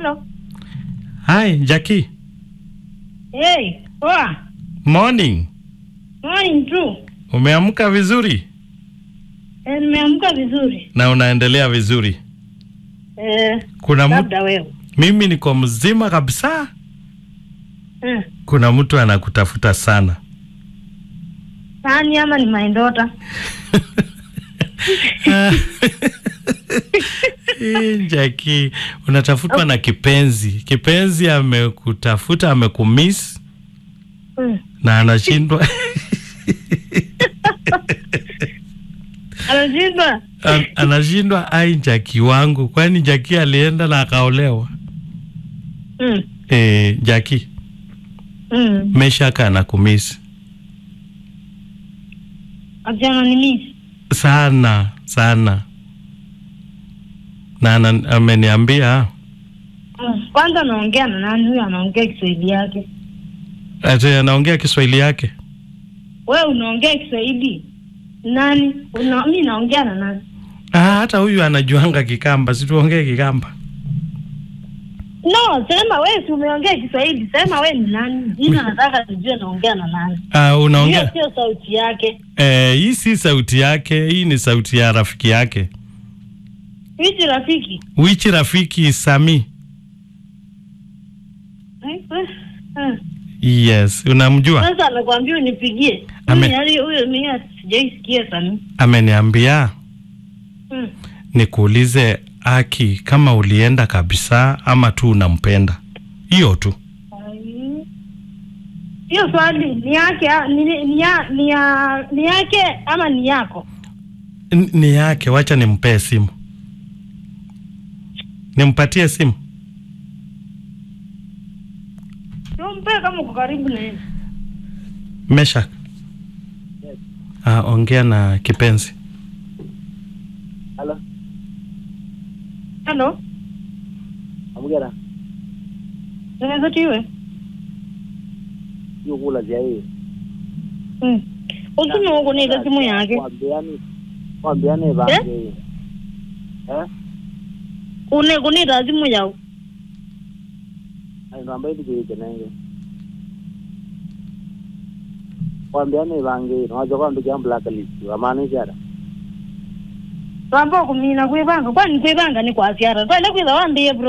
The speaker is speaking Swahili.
Hello. Hi, Jackie. Hey, poa. Morning. Morning tu. Umeamka vizuri Eh, nimeamka vizuri. na unaendelea vizuri. Eh, Kuna mtu, labda wewe. mimi niko mzima kabisa. Eh, Kuna mtu anakutafuta sana. nani ama ni my daughter? Eh, Jackie, unatafutwa na kipenzi. Kipenzi amekutafuta, amekumiss Mm. na anashindwa Anashindwa. An- anashindwa ai, Jackie wangu, kwani Jackie alienda na akaolewa? Mm. Eh, Jackie, Mm. Meshaka anakumiss Ajana ni miss. sana sana, na ana- ameniambia Mm. Kwanza naongea na nani huyo anaongea Kiswahili yake? ati anaongea Kiswahili yake. Wewe unaongea Kiswahili? Nani? Una, mimi naongea na nani? Ah, hata huyu anajuanga Kikamba, situongee Kikamba. No, sema wewe si umeongea Kiswahili. Sema wewe ni nani? Jina nataka nijue naongea na nani. Ah, Hiyo unaongea sio sauti yake. eh, hii si sauti yake, hii ni sauti ya rafiki yake. Hichi rafiki. Wichi rafiki Sami. Eh, eh, eh. Yes, unamjua? Sasa amekwambia unipigie. Ame- Mimi hali huyo mimi sijaisikia sana. Ameniambia Mm. nikuulize Aki kama ulienda kabisa ama tu unampenda. Hiyo tu. Ai. Hiyo swali ni yake ah, ni, ni, ya, ni, ya, ni yake ama ni yako? N- Ni yake, wacha nimpee simu. Nimpatie simu. Tumpe kama uko karibu na yeye. Meshak. Ah, ongea na kipenzi. Halo, Hello. amugera Unaweza tiwe? hiyo kula vya hii Mm. Usime huko ni simu yake. Waambiani waambiani bange hii. Eh? Une kunita simu yao. Ai namba hii kile nenge. Waambiani bange hii. Unajua kwa ndugu yangu blacklist. Wamaanisha hata. Rambo kumina kwebanga kwani kwebanga ni kwa asiara. Twende kweza wambie bro.